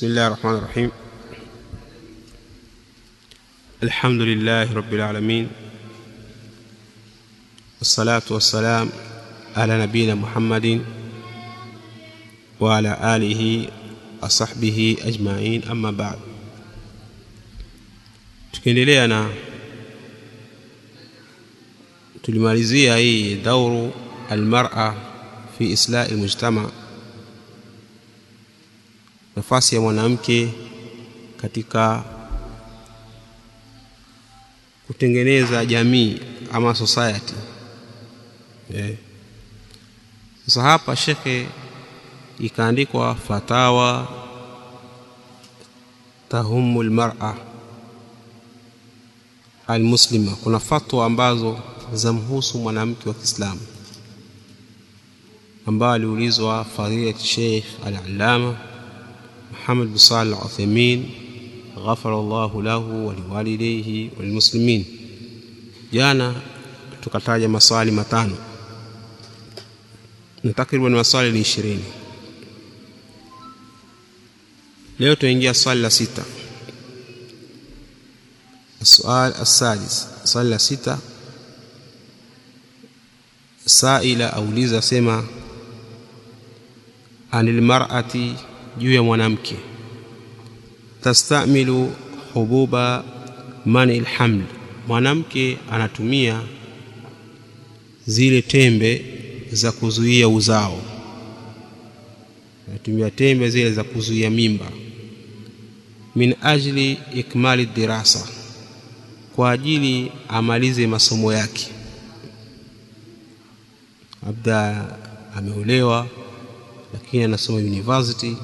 بسم الله الرحمن الرحيم الحمد لله رب العالمين والصلاة والسلام على نبينا محمد وعلى آله وصحبه أجمعين أما بعد tukiendelea na tulimalizia hii dauru almar'a fi islahi almujtama nafasi ya mwanamke katika kutengeneza jamii ama society eh. Sasa hapa shekhe ikaandikwa fatawa tahumu almar'a almuslima, kuna fatwa ambazo zamhusu mwanamke wa Kiislamu ambayo aliulizwa fadilati Sheikh al-Allama Muhammad bin Salih al-Uthaymeen ghafara Allahu lahu wa liwalidayhi walmuslimin. Jana tukataja maswali matano na takriban maswali ni ishirini. Leo tuingia swali la sita. السؤال السادس swali la sita saila auliza sema anil mar'ati juu ya mwanamke tastamilu hububa mani alhaml mwanamke anatumia zile tembe za kuzuia uzao anatumia tembe zile za kuzuia mimba min ajli ikmali dirasa kwa ajili amalize masomo yake labda ameolewa lakini anasoma university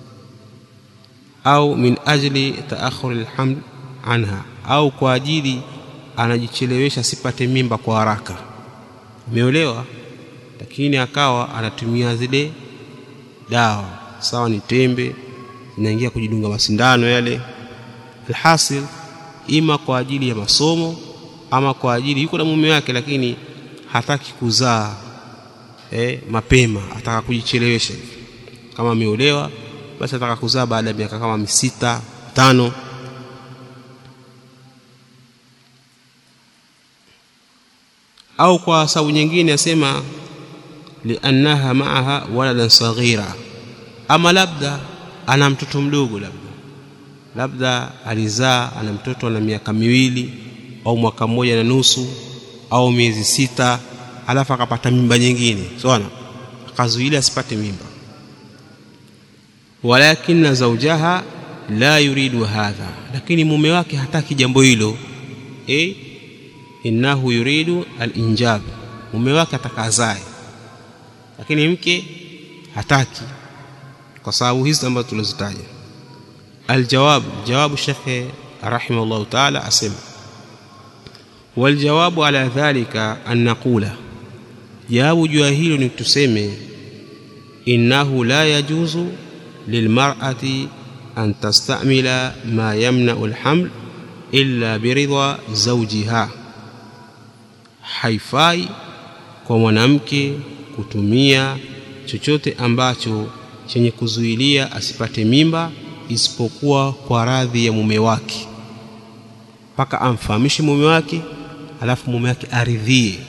au min ajli taakhur alhaml anha au kwa ajili anajichelewesha sipate mimba kwa haraka ameolewa lakini akawa anatumia zile dawa sawa ni tembe inaingia kujidunga masindano yale alhasil ima kwa ajili ya masomo ama kwa ajili yuko na mume wake lakini hataki kuzaa eh, mapema ataka kujichelewesha kama ameolewa basi ataka kuzaa baada ya miaka kama misita tano au kwa sababu nyingine asema liannaha maaha waladan saghira ama labda ana mtoto mdogo labda labda alizaa ana mtoto ana miaka miwili au mwaka mmoja na nusu au miezi sita alafu akapata mimba nyingine sawa akazuilia asipate mimba walakinna zawjaha la yuridu hadha lakini mume wake hataki jambo hilo eh innahu yuridu al-injab mume wake atakazae lakini mke hataki kwa sababu hizi ambazo tulizitaja الجواب جواب الشيخ رحمه الله تعالى أسم والجواب على ذلك أن نقول جواب جاهيل نتسمي إنه لا يجوز للمرأة أن تستعمل ما يمنع الحمل إلا برضا زوجها haifai kwa mwanamke kutumia chochote ambacho chenye kuzuilia asipate mimba isipokuwa kwa radhi ya mume wake mpaka amfahamishe mume wake alafu mume wake aridhie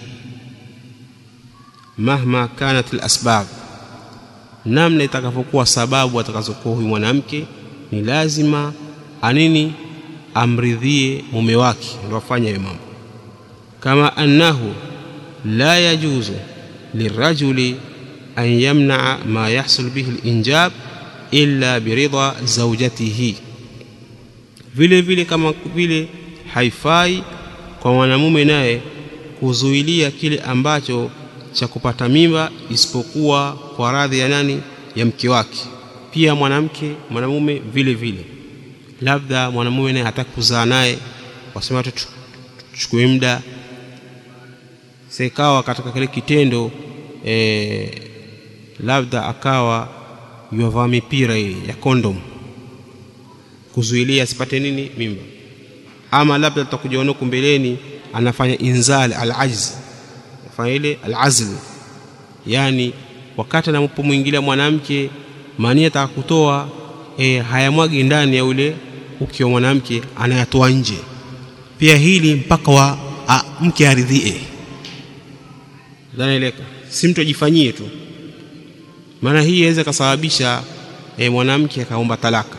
mahma kanat alasbab namna itakavyokuwa sababu atakazokuwa huyu mwanamke ni lazima anini amridhie mume wake ndio afanye hayo mambo kama annahu la yajuzu lirajuli an yamnaa ma yahsul bihi alinjab illa biridha zawjatihi vile vile kama vile haifai kwa mwanamume naye kuzuilia kile ambacho cha kupata mimba isipokuwa kwa radhi ya nani ya mke wake pia mwanamke mwanamume vile vile labda mwanamume naye hataki kuzaa naye wasema tu tuchukue muda sekawa katika kile kitendo e, labda akawa yuavaa mipira ile ya kondom kuzuilia asipate nini mimba ama labda tutakuja huko mbeleni anafanya inzal alajz anafanya ile alazl yani wakati anapomwingilia mwanamke mania ataka kutoa e, hayamwagi ndani ya ule uke wa mwanamke anayatoa nje pia hili mpaka wa a, mke aridhie dhanaeleka si mtu ajifanyie tu maana hii inaweza kasababisha e, mwanamke akaomba talaka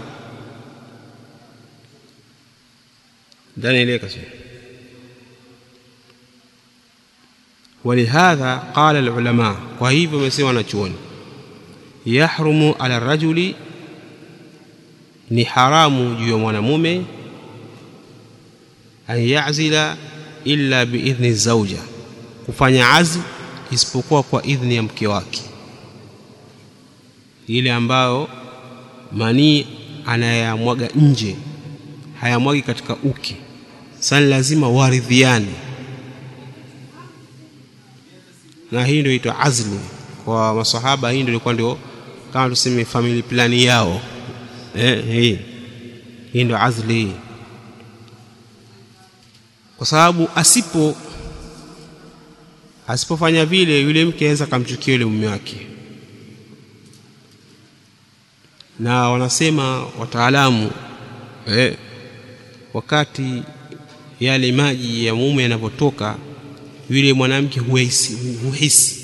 dhanaeleka sio ولهذا قال العلماء وهيب ومسيما wanachuoni yahrumu ala rajuli ni haramu juu ya mwanamume an yazila illa biidhni zauja kufanya azl isipokuwa kwa idhni ya mke wake ile ambayo manii anayamwaga nje hayamwagi katika uke sani lazima waridhiane na hii ndio itwa azli kwa masahaba hii ndio ilikuwa ndio kama tuseme family plan yao eh, hii hii ndio azli hii kwa sababu asipo asipofanya vile yule mke aweza akamchukia yule mume wake na wanasema wataalamu eh, wakati yale maji ya mume yanavyotoka yule mwanamke huhisi, huhisi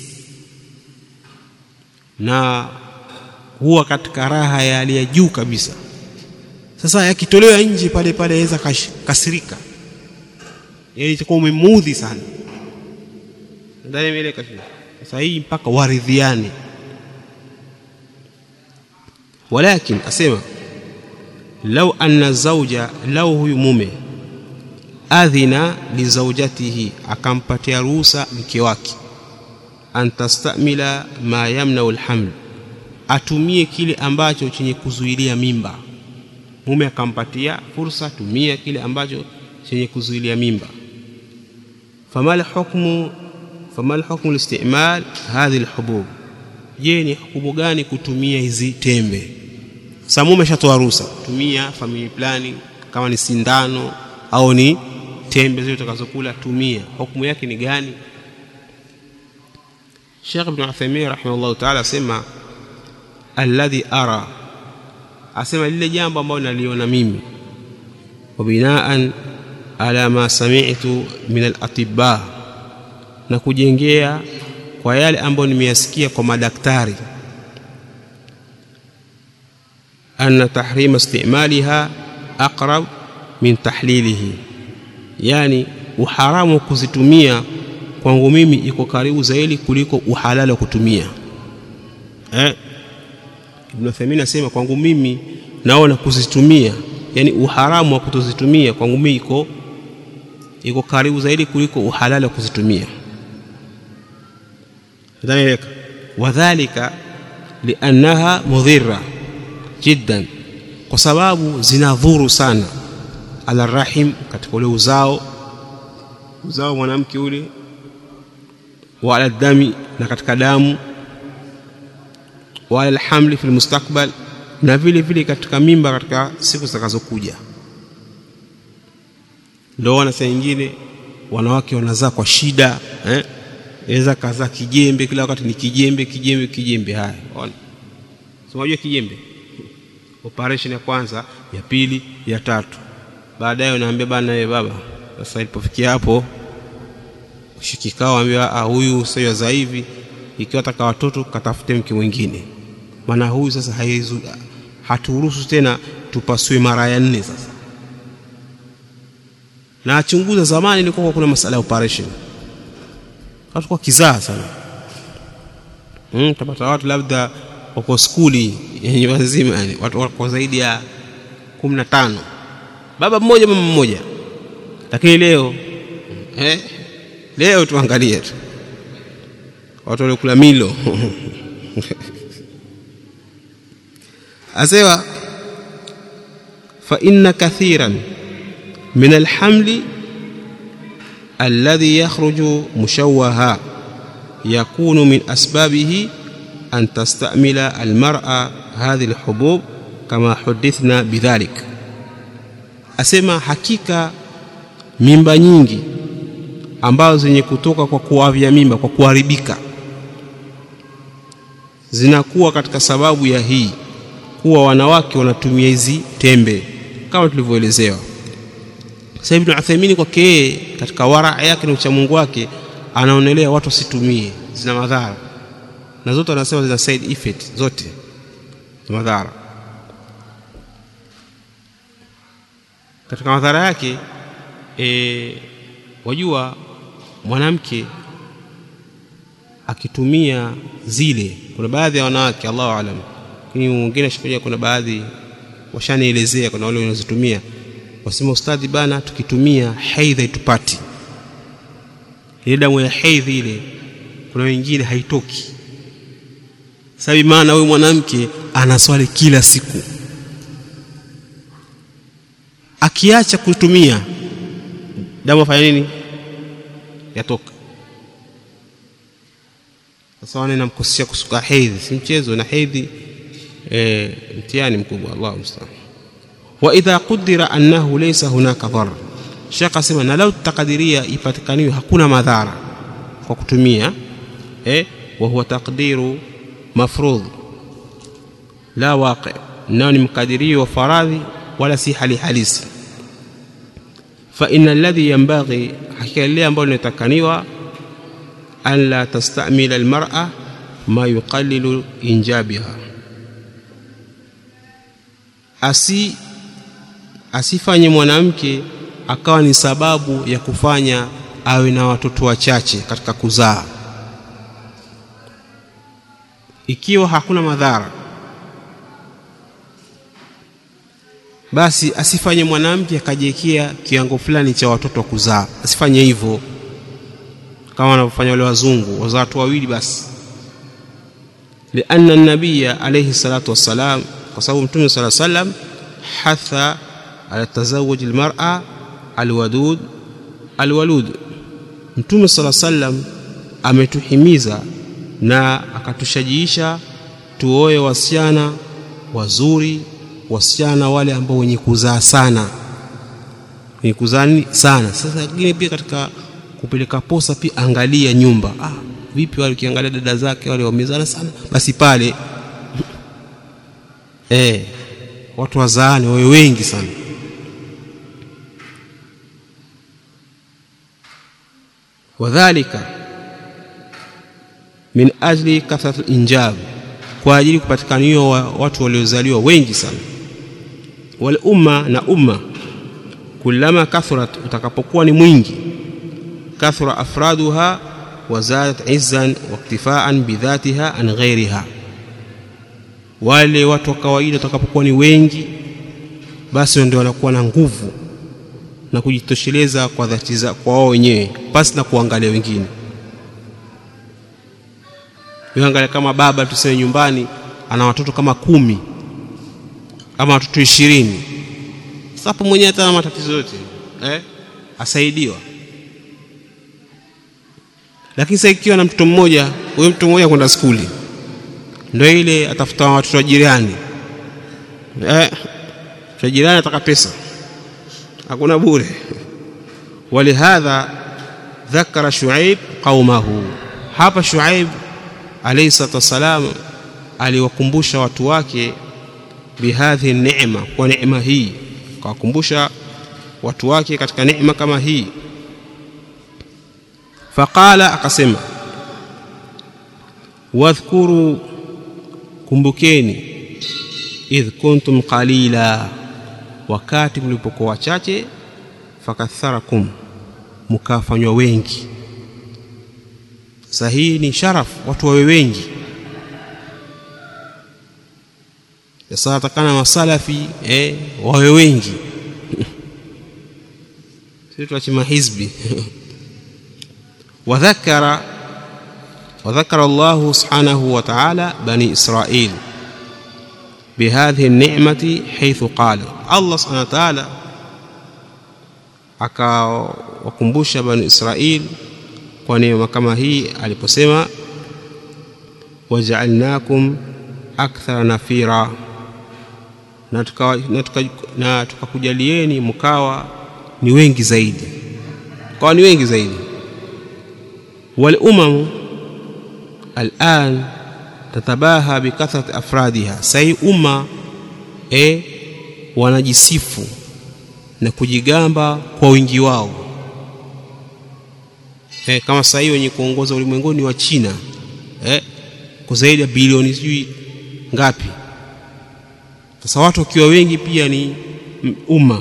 na huwa katika raha ya hali ya juu kabisa sasa yakitolewa nje pale pale aweza kasirika yani itakuwa umemuudhi sana ndani imeeleka sasa hii mpaka waridhiane walakin asema lau anna zauja lau huyu mume adhina lizaujatihi akampatia ruhusa mke wake an tastamila ma yamnau lhaml atumie kile ambacho chenye kuzuilia mimba mume akampatia fursa tumia kile ambacho chenye kuzuilia mimba famal hukmu famal hukmu listimal hadhihi lhubub je ni hukumu gani kutumia hizi tembe sa mume ashatoa ruhusa tumia family planning kama ni sindano au ni tembe zile utakazokula tumia hukumu yake ni gani Sheikh Ibn Uthaymeen rahimahullah ta'ala asema alladhi ara asema lile jambo ambalo naliona mimi wa binaan ala ma sami'tu min al-atibba na kujengea kwa yale ambayo nimeyasikia kwa madaktari anna tahrima istimaliha aqrab min tahlilihi yani uharamu wa kuzitumia kwangu mimi iko karibu zaidi kuliko uhalali wa kutumia eh Ibn Uthaymeen asema kwangu mimi naona kuzitumia yani uharamu wa kutozitumia kwangu mimi iko iko karibu zaidi kuliko uhalali wa kuzitumia dhalika wadhālika liannaha mudhirra jiddan kwa sababu zinadhuru sana ala rahim katika ule uzao uzao mwanamke ule wa ala dami na katika damu wa ala alhamli fi almustaqbal na vile vile katika mimba katika siku zitakazokuja ndio wana saa nyingine wanawake wanazaa kwa shida eh inaweza kazaa kijembe kila wakati ni kijembe kijembe kijembe haya ona so unajua kijembe operation ya kwanza ya pili ya tatu baadaye unaambia bana wewe baba sasa ilipofikia hapo ushikikao ambia ah huyu sio za hivi ikiwa taka watoto katafute mke mwingine maana huyu sasa haizu haturuhusu tena tupasue mara ya nne sasa na achunguza zamani ilikuwa kuna masala ya operation watu kwa kizaa sana mm, tapata watu labda wako skuli yenye wazima yani watu wako zaidi ya kumi na tano baba mmoja mama mmoja lakini leo eh, leo tuangalie tu watu waliokula milo asema fa inna kathiran min alhamli الذي يخرج مشوها يكون من أسبابه أن تستعمل المرأة هذه الحبوب كما حدثنا بذلك asema hakika mimba nyingi ambazo zenye kutoka kwa kuavya mimba kwa kuharibika zinakuwa katika sababu ya hii kuwa wanawake wanatumia hizi tembe kama tulivyoelezewa sasa ibn Uthaymeen kwake yeye katika wara yake na uchamungu wake anaonelea watu wasitumie zina madhara na zote wanasema zina side effect zote madhara katika madhara yake e, wajua mwanamke akitumia zile kuna baadhi ya wanawake Allahu alam lakini mwingine ashakuja kuna baadhi washanielezea kuna wale wanazotumia wasema ustadhi bana tukitumia haidha itupati ile damu ya haidhi ile kuna wengine haitoki sababu maana huyu mwanamke anaswali kila siku akiacha kutumia damu afanya nini yatoka sasa wana inamkosesha kusuka hedhi si mchezo na hedhi e, mtihani mkubwa Allahu musta'an wa idha qudira annahu laysa hunaka dhar shaka sema na lau takadiria ipatikaniwe hakuna madhara kwa kutumia eh wa huwa taqdiru mafrudh la waqi nao ni mkadirio wa faradhi wala si hali halisi fa inna alladhi yanbaghi hakika lile ambalo linatakaniwa an la tastamila almar'a ma yuqallilu injabiha asi asifanye mwanamke akawa ni sababu ya kufanya awe na watoto wachache katika kuzaa ikiwa hakuna madhara basi asifanye mwanamke akajiwekea kiwango fulani cha watoto wa kuzaa asifanye hivyo kama wanavyofanya wale wazungu wazaa watu wawili basi lianna nabiya alayhi salatu wassalam kwa sababu mtume sala salam hatha ala tazawuj almar'a alwadud alwalud mtume sala salam ametuhimiza na akatushajiisha tuoe wasichana wazuri wasichana wale ambao wenye kuzaa sana wenye kuzaa sana sasa lakini pia katika kupeleka posa pia angalia nyumba ah vipi wale ukiangalia dada zake wale wamezana sana basi pale eh watu wazaani wawe wengi sana wadhalika min ajli kathratu injab kwa ajili kupatikaniwa wa watu waliozaliwa wengi sana wal umma na umma kullama kathurat utakapokuwa ni mwingi kathura afraduha wazadat izzan waktifaan bidhatiha an ghairiha wale watu wa kawaida watakapokuwa ni wengi basi ndio wanakuwa na nguvu na kujitosheleza kwa dhati za kwa wao wenyewe pasi na kuangalia wengine angalia kama baba tuseme nyumbani ana watoto kama kumi ama watoto ishirini sasa hapo mwenyewe hata na matatizo yote eh? asaidiwa lakini sasa ikiwa na mtoto mmoja huyo mtoto mmoja kwenda skuli ndio ile atafuta watoto wa jirani eh, wa jirani ataka pesa hakuna bure walihadha dhakara shuaib qaumahu hapa shuaib alayhi salatu wassalam aliwakumbusha watu wake bihadhi neema kwa neema hii kawakumbusha watu wake katika neema kama hii faqala akasema wadhkuru kumbukeni idh kuntum qalila wakati mlipokuwa wachache fakatharakum mkafanywa wengi sasa hii ni sharaf watu wawe wengi sasa atakana masalafi eh, wawe wengi sisi tuachima hizbi وذكر وذكر الله سبحانه وتعالى بني إسرائيل بهذه النعمة حيث قال الله سبحانه وتعالى akawakumbusha bani Israil kwa neema kama hii aliposema wajaalnakum akthara nafira na tukakujalieni tuka, mkawa ni wengi zaidi mkawa ni wengi zaidi والأمم الآن تتباهى بكثرة أفرادها سي أمة e wanajisifu na kujigamba kwa wingi wao e, kama sasa hivi wenye kuongoza ulimwenguni wa China e, kwa zaidi ya bilioni sijui ngapi sasa watu wakiwa wengi pia ni umma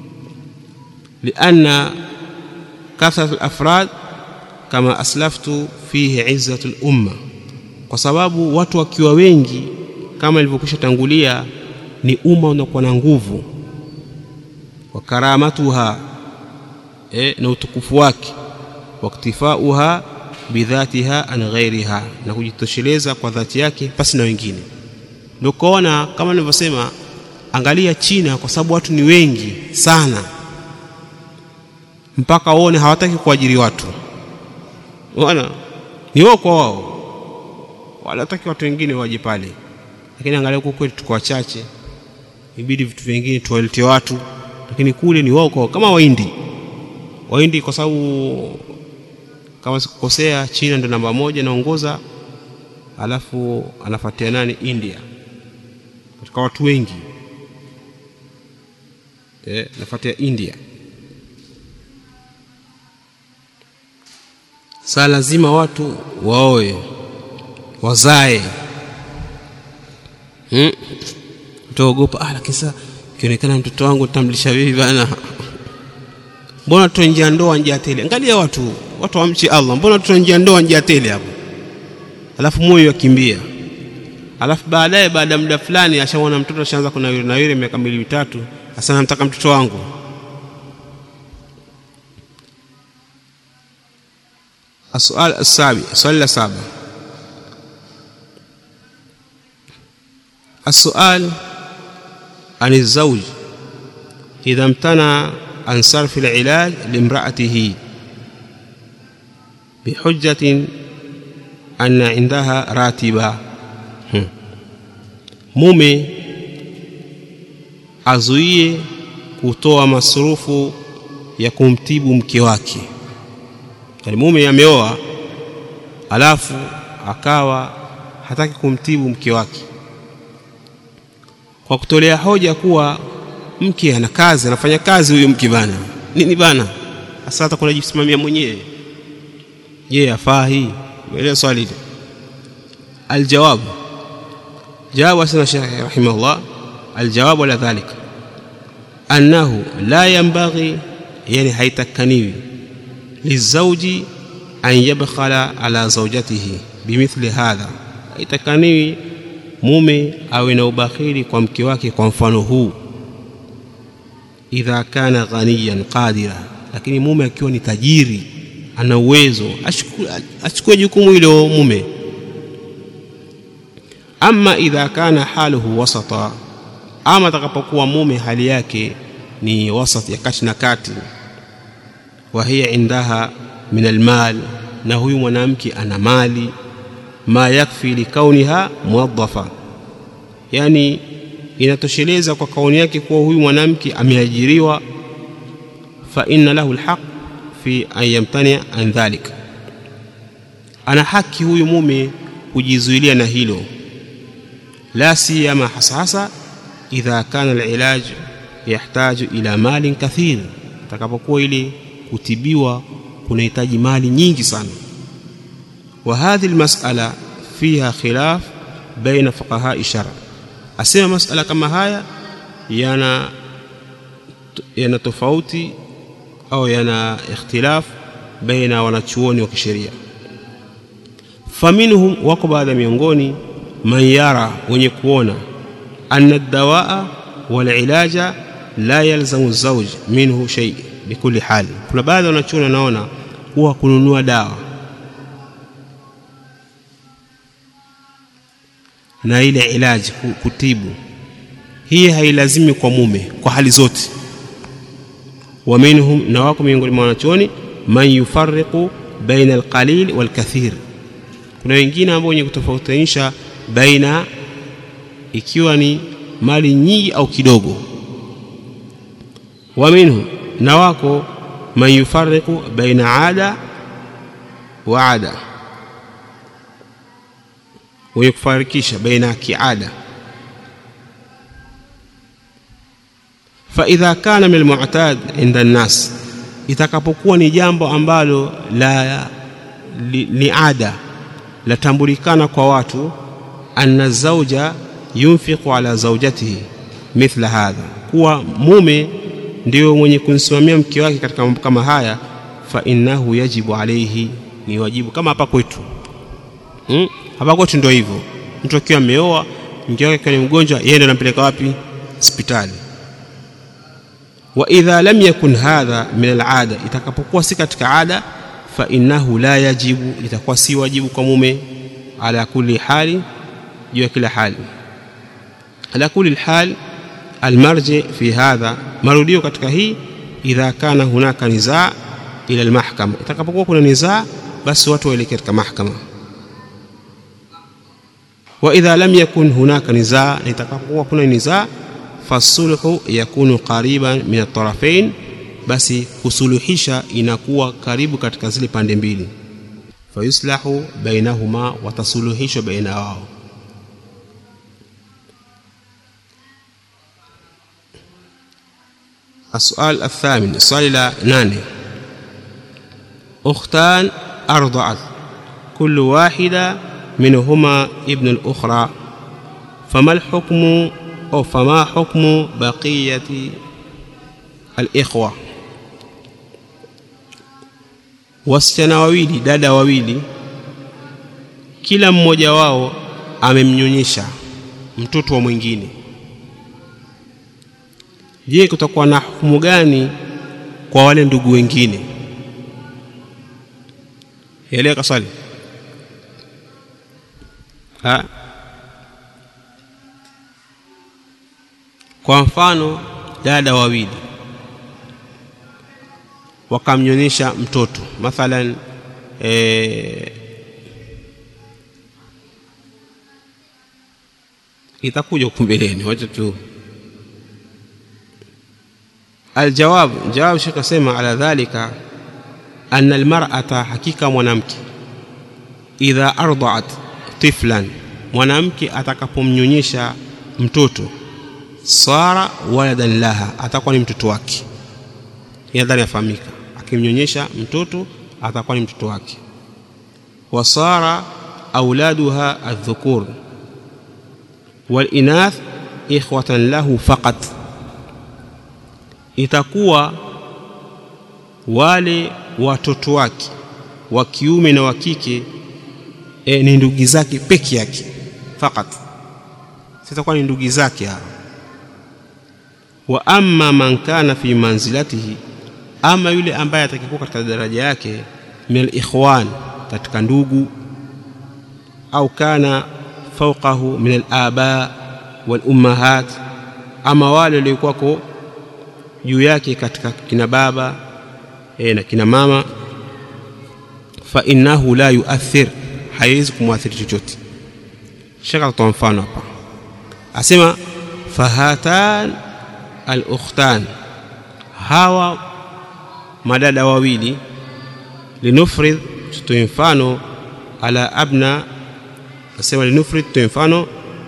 lianna kathrat al-afrad kama aslaftu fihi izzatu al-umma kwa sababu watu wakiwa wengi kama ilivyokwisha tangulia ni umma unakuwa na nguvu wa karamatuha e, na utukufu wake waktifauha bidhatiha an ghairiha na kujitosheleza kwa dhati yake pasi na wengine ndio kuona kama nilivyosema angalia China kwa sababu watu ni wengi sana mpaka waone hawataki kuajiri watu unaona ni wao kwa wao wala hataki watu wengine waje pale lakini angalia huko kwetu tuko wachache ibidi vitu vingine tuwalete watu lakini kule ni wao kwa kama waindi waindi kwa sababu kama sikukosea China ndo namba moja naongoza alafu anafuatia nani India katika watu wengi eh nafuatia India saa lazima watu waoe wazae hmm? utaogopa ah lakini sasa ikionekana mtoto wangu tamlisha vipi bana mbona tunaingia ndoa njia tele angalia watu watu wamchi Allah mbona tunaingia ndoa njia tele hapo alafu moyo yakimbia alafu baadaye baada ya muda fulani ashaona mtoto ashaanza kunawiri nawiri miaka mbili mitatu hasa namtaka mtoto wangu السؤال السابع السؤال السابع السؤال عن الزوج إذا امتنع عن صرف العلاج لامرأته بحجة أن عندها راتبة mume azuie kutoa masurufu ya kumtibu mke wake yani mume ameoa alafu akawa hataki kumtibu mke wake kwa kutolea hoja kuwa mke ana kazi anafanya kazi huyo mke bana nini bana hasa hata kuna jisimamia mwenyewe je afaa hii umeelewa swali hili aljawab جاوب سنة الشيخ رحمه الله الجواب على ذلك أنه لا ينبغي يعني هيتكنيوي للزوج أن يبخل على زوجته بمثل هذا haitakaniwi mume awe na ubakhili kwa mke wake kwa mfano huu idha kana ghaniyan qadira lakini mume akiwa ni tajiri ana uwezo achukue jukumu hilo mume ama idha kana haluhu wasata ama atakapokuwa mume hali yake ni wasat ya kati na kati wa hiya indaha min almal na huyu mwanamke ana mali ma yakfi likauniha muwadhafa yani inatosheleza kwa kauni yake kuwa huyu mwanamke ameajiriwa fa inna lahu alhaq fi an yamtani an dhalik ana haki huyu mume kujizuilia na hilo la siyama hasa hasa idha kana alilaj yahtaju ila malin kathir takapokuwa ile kutibiwa kunahitaji mali nyingi sana wa hadhihi almas'ala fiha khilaf baina fuqaha shara asema masala kama haya yana yana tofauti au yana ikhtilaf baina wanachuoni wa kisheria faminhum wako baadhi miongoni man yara wenye kuona anna dawaa wal ilaja la yalzamu zawj minhu shay bikuli hali kuna baadhi wanachuoni wanaona huwa kununua dawa na ile ilaji kutibu hii hailazimi kwa mume kwa hali zote wa minhum na wako miongoni mwa wanachuoni man yufarriqu baina alqalil walkathir kuna wengine ambao wenye kutofautisha baina ikiwa ni mali nyingi au kidogo wa minhum na wako man yufarriqu baina ada wa ada wenye kufarikisha baina ya kiada fa idha kana min almu'tad inda an-nas itakapokuwa ni jambo ambalo la li, ni ada latambulikana kwa watu anna zauja yunfiqu ala zaujatihi mithla hadha kuwa mume ndio mwenye kumsimamia mke wake katika mambo kama haya fa innahu yajibu alayhi ni wajibu kama hapa kwetu hmm? hapa kwetu ndio hivyo mtu akiwa ameoa mke wake akiwa ni mgonjwa yeye ndio anampeleka wapi hospitali wa idha lam yakun hadha min alada itakapokuwa si katika ada fa innahu la yajibu itakuwa si wajibu kwa mume ala kulli hali juu ya kila hali ala kulli hal almarji fi hadha marudio katika hii idha kana hunaka nizaa ila almahkama itakapokuwa kuna nizaa basi watu waelekea katika mahkama wa idha lam yakun hunaka nizaa na itakapokuwa kuna nizaa fasulhu yakunu qariban min at-tarafain basi kusuluhisha inakuwa karibu katika zile pande mbili fayuslahu bainahuma watasuluhishwa baina wao السؤال الثامن السؤال لا ناني أختان أرضعت كل واحدة منهما ابن الأخرى فما الحكم أو فما حكم بقية الإخوة wasichana wawili dada wawili kila mmoja wao amemnyonyesha mtoto wa mwingine je kutakuwa na hukumu gani kwa wale ndugu wengine eleka swali ha? kwa mfano dada wawili wakamnyonyesha mtoto mathalan e, itakuja huku mbeleni wacha tu الجواب جواب شيخ اسمع على ذلك أن المرأة حقيقة mwanamke idha arda'at tiflan mwanamke atakapomnyonyesha mtoto sara waladan laha atakuwa ni mtoto wake nadhani yafahamika akimnyonyesha mtoto atakuwa ni mtoto wake wasara auladuha aldhukur walinath ikhwatan lahu faqat itakuwa wale watoto wake wa kiume na wa kike e, ni ndugu zake peke yake fakat sitakuwa ni ndugu zake hao wa amma man kana fi manzilatihi ama yule ambaye atakikuwa katika daraja yake min alikhwan katika ndugu au kana fawqahu min alaba wal ummahat ama wale waliokuwako juu yake katika kina baba e, na kina mama fa innahu la yuathir haiwezi kumwathiri chochote shaka tutoa mfano hapa asema fahatan al-ukhtan hawa madada wawili linufrid tutoe mfano ala abna asema linufrid tutoe mfano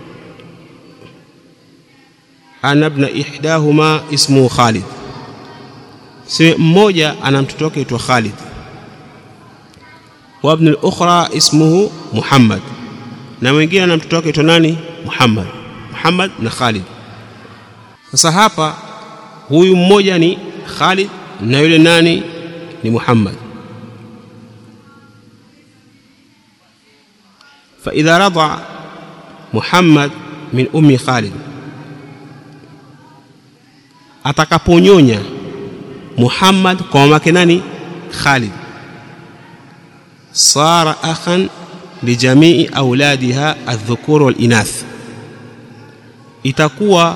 ana ibna ihdahuma ismuhu Khalid si mmoja ana mtoto wake aitwa Khalid wa ibn al-ukhra ismuhu Muhammad na mwingine ana mtoto wake aitwa nani Muhammad Muhammad na Khalid sasa hapa huyu mmoja ni Khalid na yule nani ni Muhammad فإذا رضع محمد من أم خالد atakaponyonya Muhammad kwa mamake nani Khalid sara akhan lijamii auladiha adh-dhukur wal inath itakuwa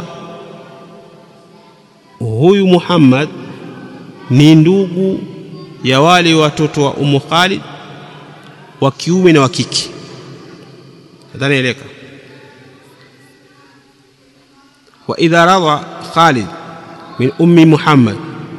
huyu Muhammad ni ndugu ya wale watoto wa Ummu Khalid wa kiume na wa kike nadhani eleka wa idha radha Khalid min ummi Muhammad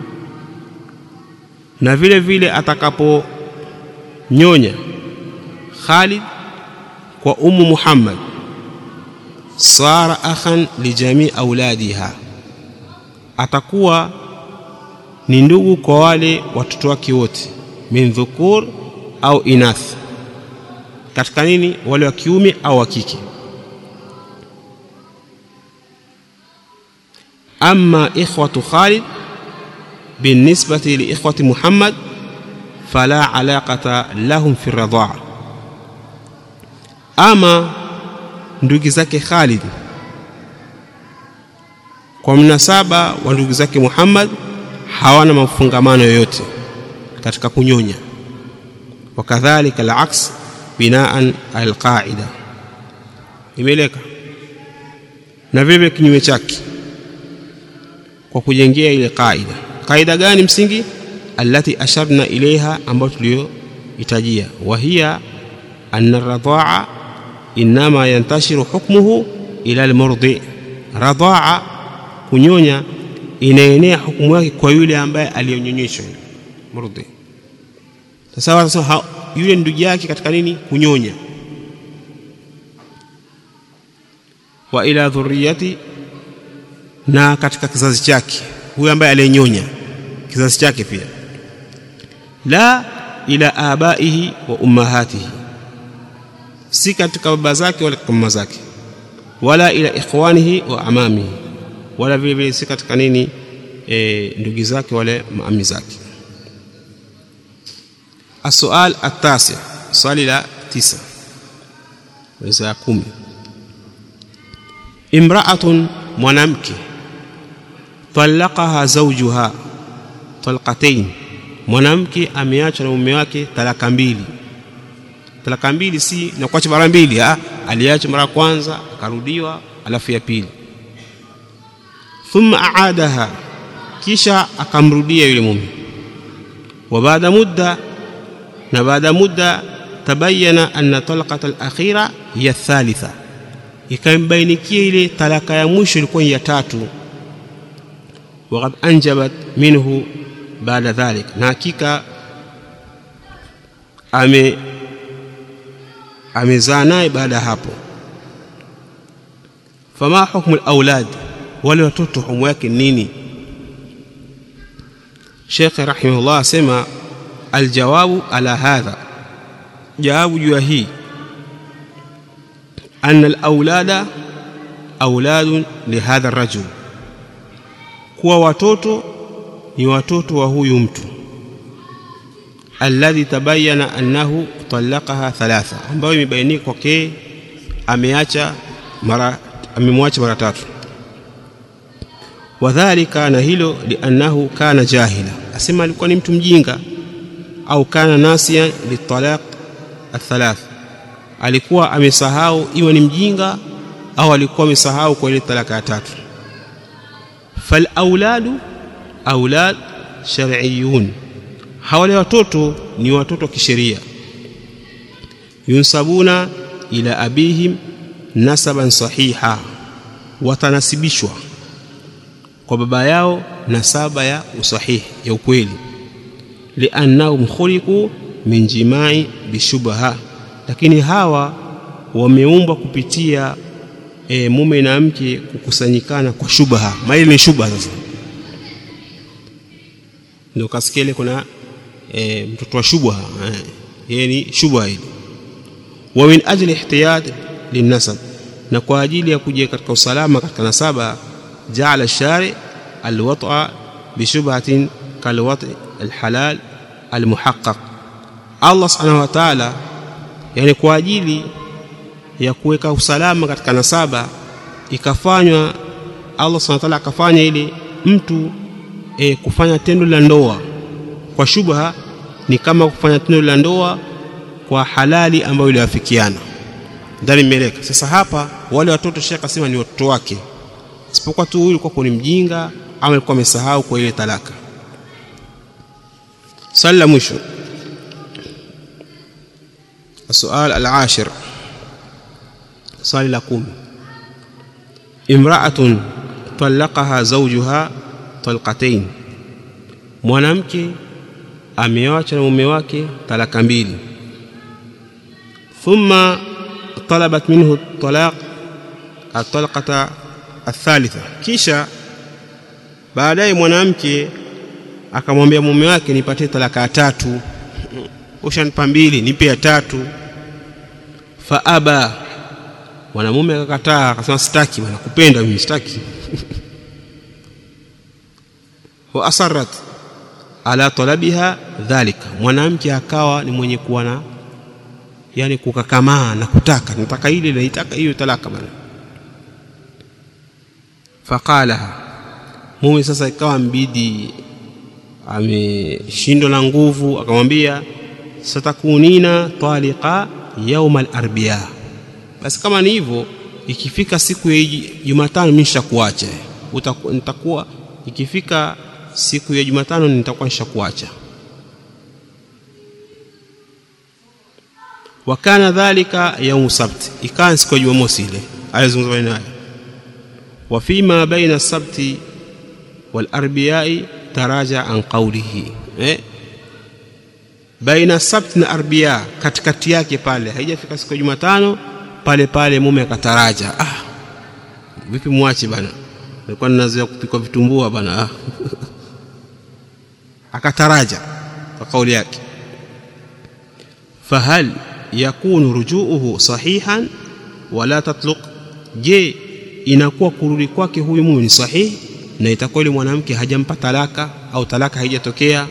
na vile vile atakaponyonya Khalid kwa ummu Muhammad sara akhan lijamii auladiha atakuwa ni ndugu kwa wale watoto wake wote min dhukur au inath katika nini wale wa kiume au wa kike ama ikhwatu Khalid binisbati liikhwati Muhammad fala alaqata lahum fi radhaa ama ndugu zake Khalid kwa mnasaba wa ndugu zake Muhammad hawana mafungamano yoyote katika kunyonya wakadhalika alaks binaan alqaida imeleka na vile kinyume chake kwa kujengea ile qaida qaida gani msingi allati asharna ilaiha ambayo tuliyoitajia wa hiya anna radhaa inma yantashiru hukmuhu ila almurdi radhaa kunyonya inaenea hukumu yake kwa yule ambaye aliyonyonyeshwa murdi sasa sasa yule ndugu yake katika nini kunyonya wa ila dhurriyati na katika kizazi chake huyo ambaye aliyenyonya kizazi chake pia la ila abaihi wa ummahatihi si katika baba zake wala katika mama zake wala ila ikhwanihi wa amamihi wala vile vile si katika nini e, ndugu zake wale maami zake السؤال التاسع swali la tisa weza kumi imra'atun mwanamke talaqaha zawjuha talqatayn mwanamke ameachwa na mume wake talaka mbili talaka mbili si na kuacha mara mbili ah aliacha mara kwanza akarudiwa alafu ya pili thumma aadaha kisha akamrudia yule mume wa baada mudda na baada muda tabayana anna talaqata al-akhira hiya thalitha ikambainikia ile talaka ya mwisho ilikuwa ya tatu waqad anjabat minhu baada dhalik na hakika ame amezaa naye baada hapo fama hukmu al-aulad wale watoto hukumu yake nini Sheikh rahimahullah asema الجواب على هذا جواب جوهي أن الأولاد أولاد لهذا الرجل kuwa watoto ni watoto wa huyu mtu alladhi tabayyana annahu talaqaha thalatha ambayo imebainika kwake ameacha mara amemwacha mara tatu wadhālika na hilo liannahu kana jahila asema alikuwa ni mtu mjinga au kana nasiyan litalaq athalath alikuwa amesahau iwe ni mjinga au alikuwa amesahau kwa ile talaka ya tatu fal auladu aulad shar'iyun hawale watoto ni watoto wa kisheria yunsabuna ila abihim nasaban sahiha watanasibishwa kwa baba yao nasaba ya usahihi ya ukweli liannahum khuliqu min jimai bishubha lakini hawa wameumbwa kupitia e, mume na mke kukusanyikana kwa shubha maili ni shubha sasa ndio kasikele kuna e, mtoto wa shubha yeye ni shubha hili wa min ajli ihtiyat linnasab na kwa ajili ya kuja katika usalama katika nasaba jaala shari alwata bishubhatin kalwati alhalal almuhaqqaq Allah subhanahu wa ta'ala yani kwa ajili ya kuweka usalama katika nasaba ikafanywa Allah subhanahu wa ta'ala akafanya ile mtu e, kufanya tendo la ndoa kwa shubha ni kama kufanya tendo la ndoa kwa halali ambayo iliwafikiana ndani meleka sasa hapa wale watoto shekha akasema ni watoto wake isipokuwa tu huyu kwa ni mjinga ama alikuwa amesahau kwa ile talaka swali la mwisho السؤال العاشر swali la kumi imra'atun talaqaha zawjuha talqatayn mwanamke ameacha na mume wake talaka mbili thumma talabat minhu talaq at-talqata athalitha kisha baadaye mwanamke akamwambia mume wake nipatie talaka ya tatu ushanipa mbili nipe ya tatu fa aba mwanamume akakataa akasema sitaki bwana kupenda mimi sitaki wa asarrat ala talabiha dhalika mwanamke akawa ni mwenye kuwa na yani kukakamaa na kutaka nataka ile naitaka hiyo talaka bwana faqalaha mume sasa ikawa mbidi ameshindwa na nguvu akamwambia satakunina taliqa yauma al-arbiya basi kama ni hivyo ikifika siku ya Jumatano mimi nishakuacha nitakuwa ikifika siku ya Jumatano nitakuwa nishakuacha wakana dhalika yaumu sabt ikawa siku ya Jumamosi ile alizungumza naye wa fima baina sabti wal arbiyai taraja an qawlihi eh baina sabt na arbia katikati yake pale haijafika siku ya Jumatano pale pale mume akataraja ah vipi mwache bana nilikuwa ninazoea kupika vitumbua bana ah akataraja kwa kauli yake fahal yakunu rujuuhu sahihan wala tatluq je inakuwa kurudi kwake huyu mume ni sahihi na itakuwa yule mwanamke hajampa talaka au talaka haijatokea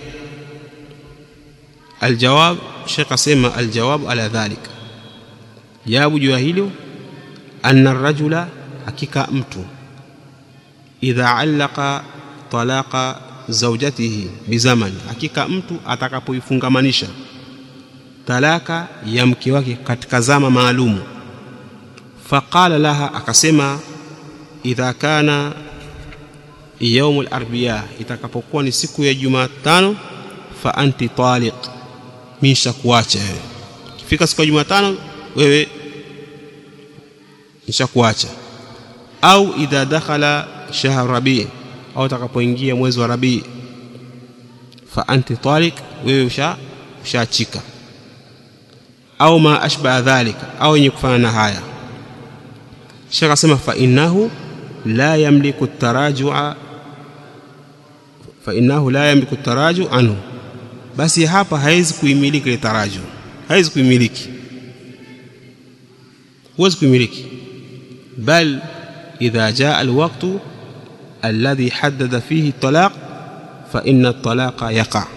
aljawab Sheikh asema aljawab ala dhalika jawabu juu ya hilo anna rajula hakika mtu idha allaka talaqa zawjatihi bizaman hakika mtu atakapoifungamanisha talaka ya mke wake katika zama maalumu faqala laha akasema idha kana yaumu al-arbiya itakapokuwa ni siku ya Jumatano fa anti taliq misha kuacha wewe kifika siku ya Jumatano wewe nishakuacha au idha dakhala shahr rabi au utakapoingia mwezi wa rabi fa anti taliq wewe usha ushaachika au ma ashba dhalika au yenye kufana na haya Sheikh asema fa innahu la yamliku tarajua fa innahu la yamliku taraju anhu basi hapa haizi kuimiliki ile taraju haizi kuimiliki huwezi kuimiliki bal idha jaa alwaqtu alladhi haddada fihi talaq fa inna talaqa yaqa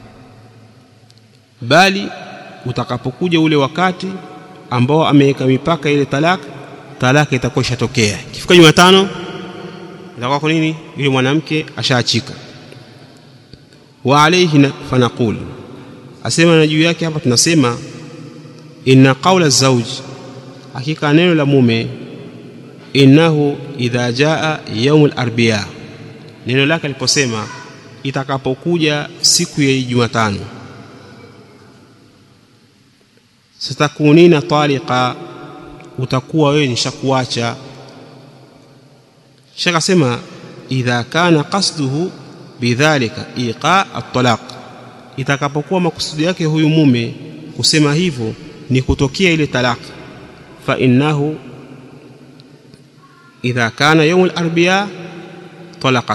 bali utakapokuja ule wakati ambao ameweka mipaka ile talaka talaka itakuwa ishatokea kifika Jumatano itakuwa kwa nini yule mwanamke ashaachika wa alayhi fanaqul asema na juu yake hapa tunasema inna qawla zawj hakika neno la mume innahu idha jaa yaum al-arbiya neno lake aliposema itakapokuja siku ya Jumatano satakunina taliqa utakuwa wewe nishakuacha Sheikh asema idha kana qasduhu bidhalika iqa at-talaq itakapokuwa makusudi yake huyu mume kusema hivyo ni kutokea ile talaka fa innahu idha kana yawm al-arbiya talaqat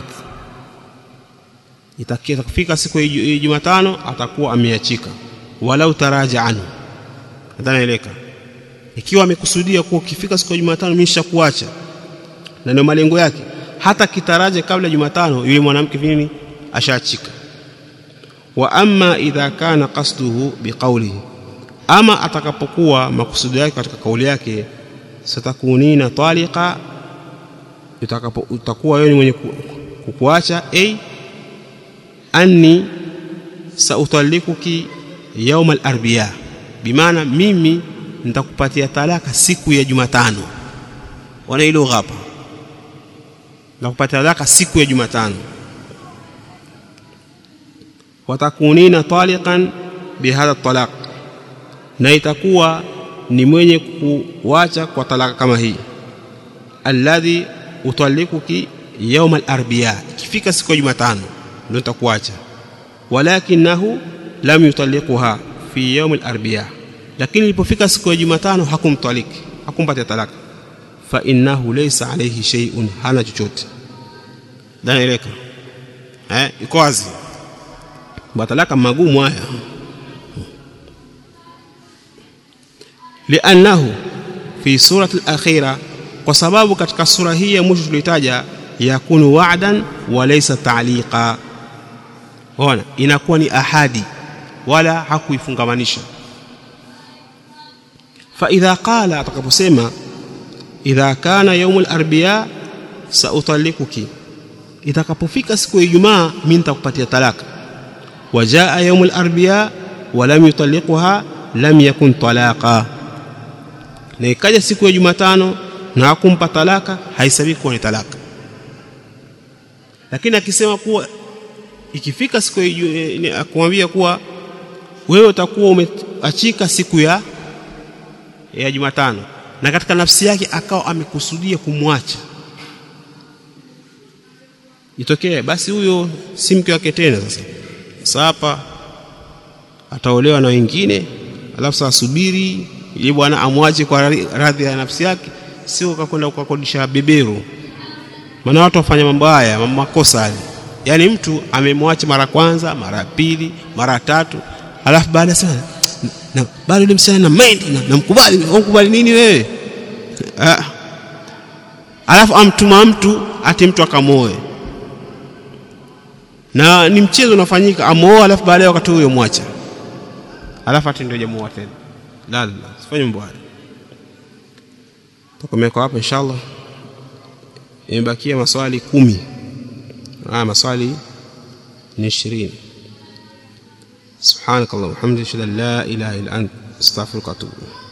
itakifika siku ya Jumatano atakuwa ameachika walau taraja anhu nadhanieleka ikiwa amekusudia kuwa ukifika siku ya Jumatano mimi nishakuacha na ndio malengo yake hata kitaraje kabla Jumatano yule mwanamke nini ashaachika wa amma idha kana qasduhu biqawlihi ama atakapokuwa makusudi yake katika kauli yake satakunina taliqa utakapo utakuwa wewe mwenye kukuacha a anni sautalikuki yaum al-arbiya bimaana mimi nitakupatia talaka siku ya Jumatano wana hilo hapa nitakupatia talaka siku ya Jumatano watakunina taliqan bihadha talaq na itakuwa ni mwenye kuwacha kwa talaka kama hii alladhi utalikuki yawm al-arbiya ikifika siku ya Jumatano ndio nitakuacha walakinahu lam yutalikuha fi yawm al-arbiya lakini ilipofika siku ya Jumatano hakumtaliki hakumpatia talaka fa innahu laysa alayhi shay'un hana chochote danaeleka eh iko wazi batalaka magumu haya li'annahu fi surati al-akhira kwa sababu katika sura hii ya mwisho tulitaja yakunu wa'dan wa laysa ta'liqa ona inakuwa ni ahadi wala hakuifungamanisha fa idha qala atakaposema idha kana yawm al-arbi'a sautalikuki itakapofika siku ya Ijumaa mimi nitakupatia talaka wajaa yawm al-arbi'a wa lam yutalliqha lam yakun talaqa na ikaja siku ya Jumatano na hakumpa talaka haisabii kuwa ni talaka lakini akisema kuwa ikifika siku ya akumwambia kuwa wewe utakuwa umeachika siku ya ya Jumatano na katika nafsi yake akawa amekusudia kumwacha itokee basi huyo si mke wake tena sasa sasa hapa ataolewa na wengine alafu sasa subiri ili bwana amwache kwa radhi ya nafsi yake sio kakwenda kukodisha beberu maana watu wafanya mambo haya makosa haya yani mtu amemwacha mara kwanza mara pili mara tatu alafu baada sana na bado yule msichana na mind na, namkubali unkubali nini wewe ah. alafu amtuma mtu ati mtu akamoe na ni mchezo unafanyika amoa alafu baadaye wakati huyo mwacha alafu ati ndio jamuoa tena la la sifanye mambo haya tukomea kwa hapa inshallah imebakia maswali kumi ah maswali ni 20 سبحانك اللهم وبحمدك اشهد ان لا اله الا انت استغفرك واتوب اليك